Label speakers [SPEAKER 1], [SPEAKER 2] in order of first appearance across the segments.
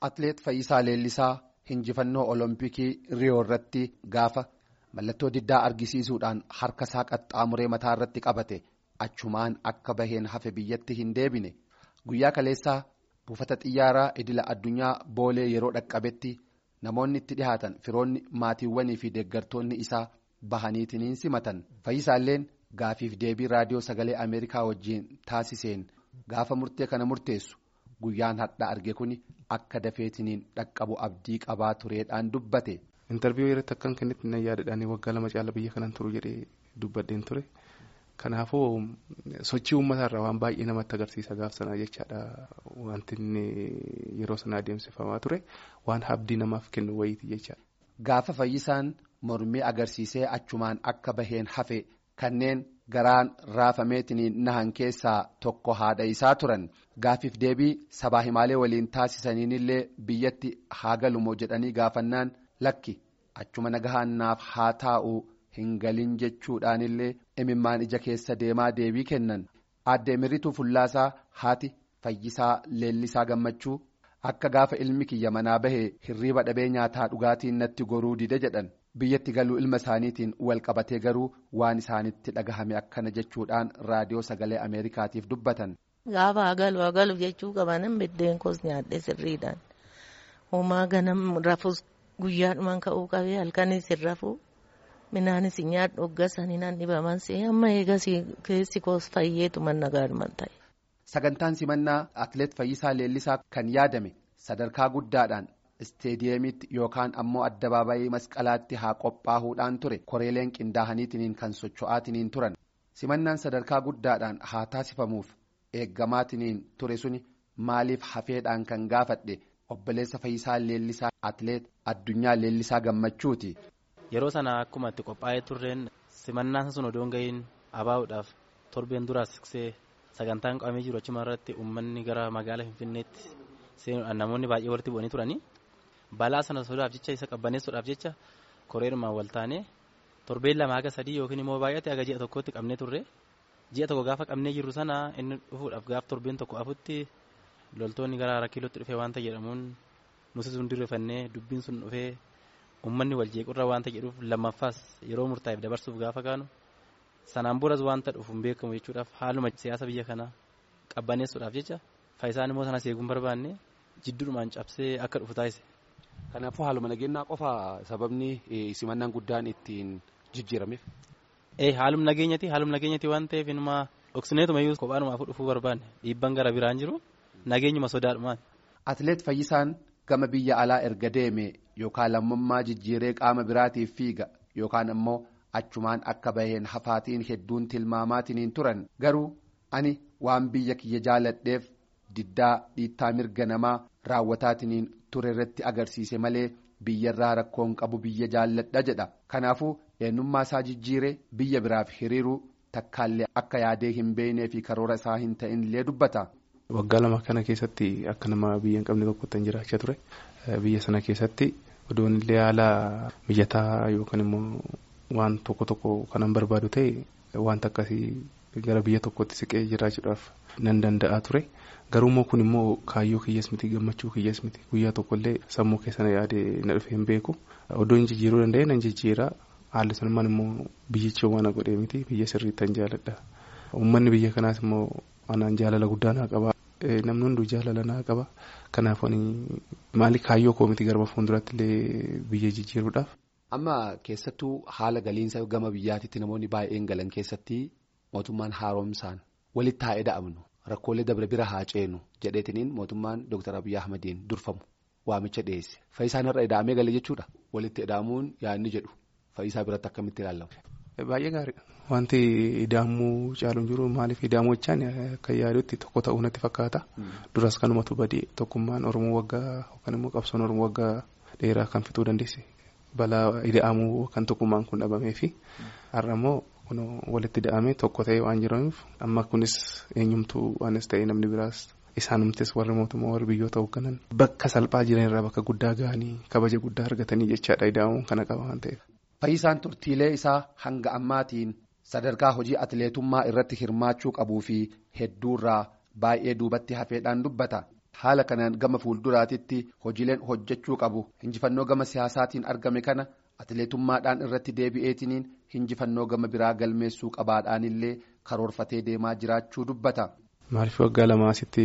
[SPEAKER 1] Atileet Fayyisaa Leellisaa hinjifannoo Olompikii Riyoo irratti gaafa mallattoo diddaa argisiisuudhaan harka isaa qaxxaamuree mataa irratti qabate achumaan akka baheen hafe biyyatti hin deebine guyyaa kaleessaa buufata xiyyaaraa idila addunyaa boolee yeroo dhaqqabetti namoonni itti dhihaatan firoonni maatiiwwanii fi deeggartoonni isaa bahaniitiin simatan fayyisaalleen gaafiif deebii raadiyoo sagalee ameerikaa wajjiin taasiseen gaafa murtee kana murteessu guyyaan hadhaa arge kun akka dafeetiniin dhaqqabu abdii qabaa tureedhaan dubbate.
[SPEAKER 2] intarviiyuu irratti akkan kennetti na yaadadhaan waggaa lama caala biyya kanaan turu jedhee dubbadheen ture kanaafuu sochii uummataa waan baay'ee namatti agarsiisa gaaf sanaa jechaadha wanti yeroo sana adeemsifamaa ture waan abdii namaaf kennu wayiiti jechaadha.
[SPEAKER 1] Gaafa fayyisaan mormii agarsiisee achumaan akka baheen hafe kanneen garaan raafameetiniin nahan keessaa tokko haadha isaa turan gaafiif deebii sabaa himaalee waliin taasisaniinillee biyyatti haa galumoo jedhanii gaafannaan. Lakki achuma nagahannaaf haa taa'u hin galin jechuudhaanillee imimmaan ija keessa deemaa deebii kennan aadde mirituu fullaasaa haati fayyisaa leellisaa gammachuu akka gaafa ilmi kiyya manaa bahee hirriiba dhabee nyaataa dhugaatiin natti goruu dide jedhan biyyatti galuu ilma isaaniitiin wal qabatee garuu waan isaanitti dhagahame akkana jechuudhaan raadiyoo sagalee ameerikaatiif dubbatan.
[SPEAKER 3] Gaafa hagalu hagalu jechuu qabanan biddeen koos nyaadhee sirriidhaan homaa ganam rafus. Guyyaadhumaan ka'uu qabee halkanis hin rafuu midhaanis nyaadhu hoggasanii naan dhibaman amma eegas keessi koos fayyeetu manna gaadhuman ta'e.
[SPEAKER 1] Sagantaan simannaa Atileet Fayyisaa Leellisaa kan yaadame sadarkaa guddaadhaan isteediyeemiitti yookaan ammoo addabaabayii masqalaatti haa qophaa'uudhaan ture koreeleen qindaa'aniitiin kan socho'aatiniin turan simannaan sadarkaa guddaadhaan haa taasifamuuf eeggamaatiin ture suni maaliif hafeedhaan kan gaafadhe. obboleessa Fayyisaa Leellisaa Atileet Addunyaa Leellisaa Gammachuuti.
[SPEAKER 4] Yeroo sana akkuma itti qophaa'ee turreen simannaan sun odoon gahiin abaa'uudhaaf torbeen duraas siqsee sagantaan qabamee jiru achuma irratti uummanni gara magaalaa Finfinneetti seenuudhaan namoonni baay'ee walitti bu'anii turanii balaa sana sodaaf jecha isa qabbaneessuudhaaf jecha koreerumaan wal taanee torbeen lama haga sadii yookiin immoo baay'ate haga ji'a tokkotti qabnee turre ji'a tokko gaafa qabnee jirru sana inni dhufuudhaaf gaaf torbeen tokko afutti. loltoonni gara hara kiilootti dhufee waanta jedhamuun nuti sun dirrefannee dubbiin sun dhufee uummanni wal jeequrra waanta jedhuuf lammaffaas yeroo murtaa'eef dabarsuuf gaafa kaanu sanaan boras waanta dhufu hin beekamu jechuudhaaf haaluma siyaasa biyya kanaa qabbaneessuudhaaf jecha faayisaan immoo sana seeguun barbaanne jidduudhumaan cabsee akka dhufu taasise.
[SPEAKER 1] Kanaafuu haaluma nageenyaa qofa sababni simannaan guddaan ittiin jijjiirameef.
[SPEAKER 4] Ee haaluma nageenyati haaluma nageenyati waan ta'eef inuma dhoksineetuma iyyuu kophaadhumaaf dhufuu barbaanne dhiibban gara biraan jiru. Nageenyuma sodaadhumaan.
[SPEAKER 1] Atileet Fayyisaan gama biyya alaa erga deeme yookaan lammummaa jijjiiree qaama biraatiif fiiga yookaan ammoo achumaan akka baheen hafaatiin hedduun tilmaamaatiin turan garuu ani waan biyya kiyya jaaladheef diddaa dhiittaa mirga namaa raawwataatiin ture irratti agarsiise malee biyyarraa rakkoon qabu biyya jaalladha jedha kanaafuu eenyummaa isaa jijjiiree biyya biraaf hiriiruu takkaallee akka yaadee hin beeknee fi karoora isaa hin ta'inillee dubbata.
[SPEAKER 2] Waggaa lama kana keessatti akka nama biyya hin qabne tokkotti jiraachaa ture biyya sana keessatti odoon illee haala mijataa yookaan immoo waan tokko tokko kanan barbaadu ta'e wanta akkasii gara biyya tokkotti siqee jiraachuudhaaf nan danda'a ture garuummoo kun immoo kaayyoo kiyyaas miti gammachuu kiyyaas miti guyyaa tokkollee sammuu keessana yaade na dhufe hin beeku odoon jijjiiruu danda'e nan jijjiira haalli sanumaan immoo biyyichi waan godhee miti biyya sirriitti jaaladha uummanni biyya kanaas immoo anaan jaalala guddaa naa qaba. namni hunduu jaalala naa qaba kanaaf maali kaayyoo koo miti garba fuulduratti illee biyya jijjiiruudhaaf.
[SPEAKER 1] Amma keessattuu haala galiinsa gama biyyaatitti namoonni baay'een galan keessatti mootummaan haaromsaan walitti haa eda'amnu rakkoolee dabre bira haa ceenu jedheetiniin mootummaan Dr. Abiyyi Ahmadiin durfamu waamicha dhiyeesse. Fayyisaan irra eda'amee gale jechuudha walitti eda'amuun yaadni jedhu fayyisaa biratti akkamitti ilaalamu.
[SPEAKER 2] Baay'ee gaariidha. Wanti ida'amuu caaluun jiru maaliif ida'amuu jechaan akka yaadutti tokko ta'uu natti fakkaata. Duras kanumatu badii tokkummaan Oromoo waggaa yookaan immoo qabsoon Oromoo waggaa dheeraa kan fixuu dandeesse. Balaa ida'amuu kan tokkummaan kun dhabamee fi har'a immoo walitti ida'amee tokko ta'ee waan jiraniif amma kunis eenyumtuu waanis ta'ee namni biraas isaanumtis warri mootummaa warri biyyoota hoogganan bakka salphaa jiran irraa bakka guddaa gahanii kabaja guddaa argatanii jechaadha ida'amuun kana qaba waan ta'eef.
[SPEAKER 1] Fayyisaan turtiilee isaa hanga ammaatiin sadarkaa hojii atileetummaa irratti hirmaachuu qabuu fi hedduurraa baay'ee duubatti hafeedhaan dubbata. haala kanaan gama fuulduraatitti hojiileen hojjechuu qabu injifannoo gama siyaasaatiin argame kana atileetummaadhaan irratti deebi'eetiniin injifannoo gama biraa galmeessuu qabaadhaanillee karoorfatee deemaa jiraachuu dubbata.
[SPEAKER 2] Maaliif waggaa lama asitti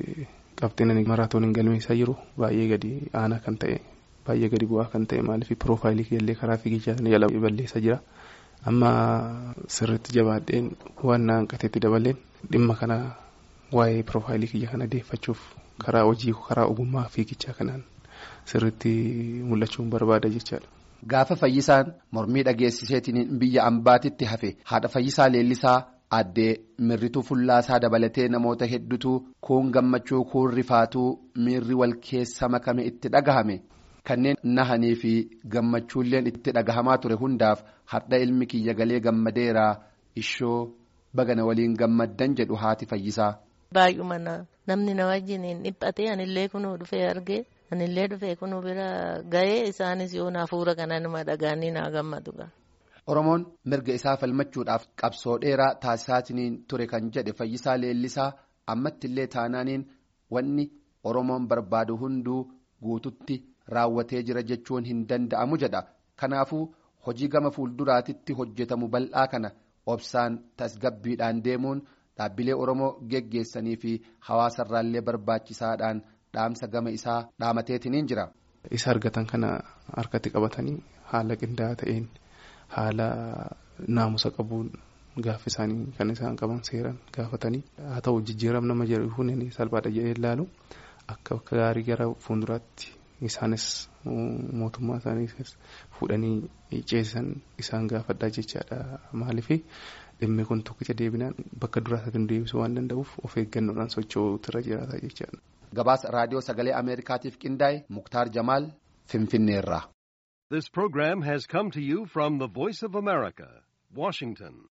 [SPEAKER 2] qabxiin maraatooniin galmeessaa jiru baay'ee gadi aanaa kan ta'e baay'ee gadi bu'aa kan ta'e maaliif piroofaayilii illee karaa fiigichaa jala balleessaa jira. amma sirriitti jabaadheen waan na hanqateetti dabaleen dhimma kana waa'ee piroofaayilii kiyya kana deeffachuuf karaa hojii karaa ogummaa fiigichaa kanaan sirriitti mul'achuun barbaada jechaadha.
[SPEAKER 1] Gaafa fayyisaan mormii dhageessiseetiin biyya ambaatitti hafe haadha fayyisaa leellisaa addee mirrituu fullaasaa dabalatee namoota hedduutu kuun gammachuu kuun rifaatuu miirri wal keessa makame itti dhagahame. kanneen nahanii fi gammachuulleen itti dhagahamaa ture hundaaf hadha ilmi kiyya galee gammadeeraa ishoo bagana waliin gammaddan jedhu haati fayyisaa.
[SPEAKER 3] Baay'uma namni na wajjin hin dhiphatee anillee kunuu dhufee argee anillee dhufee kunuu bira ga'ee isaanis yoo hafuura kana nama dhagaanii naa gammadu.
[SPEAKER 1] Oromoon mirga isaa falmachuudhaaf qabsoo dheeraa taasisaatiin ture kan jedhe fayyisaa leellisaa ammattillee taanaaniin wanni Oromoon barbaadu hunduu guututti. raawwatee jira jechuun hin danda'amu jedha kanaafuu hojii gama fuulduraatitti hojjetamu bal'aa kana obsaan tasgabbiidhaan deemuun dhaabbilee oromoo geggeessanii fi hawaasarraallee barbaachisaadhaan dhaamsa gama isaa dhaamateetiniin jira.
[SPEAKER 2] isa argatan kana harkatti qabatanii haala qindaa'aa ta'een haala naamusa qabuun gaafa isaanii kan isaan qaban seeran gaafatanii haa ta'u jijjiiramni nama jedhu hundi salphaadha jedhee ilaalu akka gaarii gara fuulduraatti. Isaanis mootummaa isaanii fuudhanii ceesisan isaan gaafadhaa jechaadha maaliif dhimmi kun tokkicha deebinaan bakka duraatiin deebisuu waan danda'uuf of eeggannoodhaan socho'uutu irra jiraata jechaadha.
[SPEAKER 1] Gabaasa raadiyoo sagalee Ameerikaatiif qindaa'e Muktaar Jamaal Finfinneerraa.
[SPEAKER 5] This program has come to you from the Voice of America, Washington.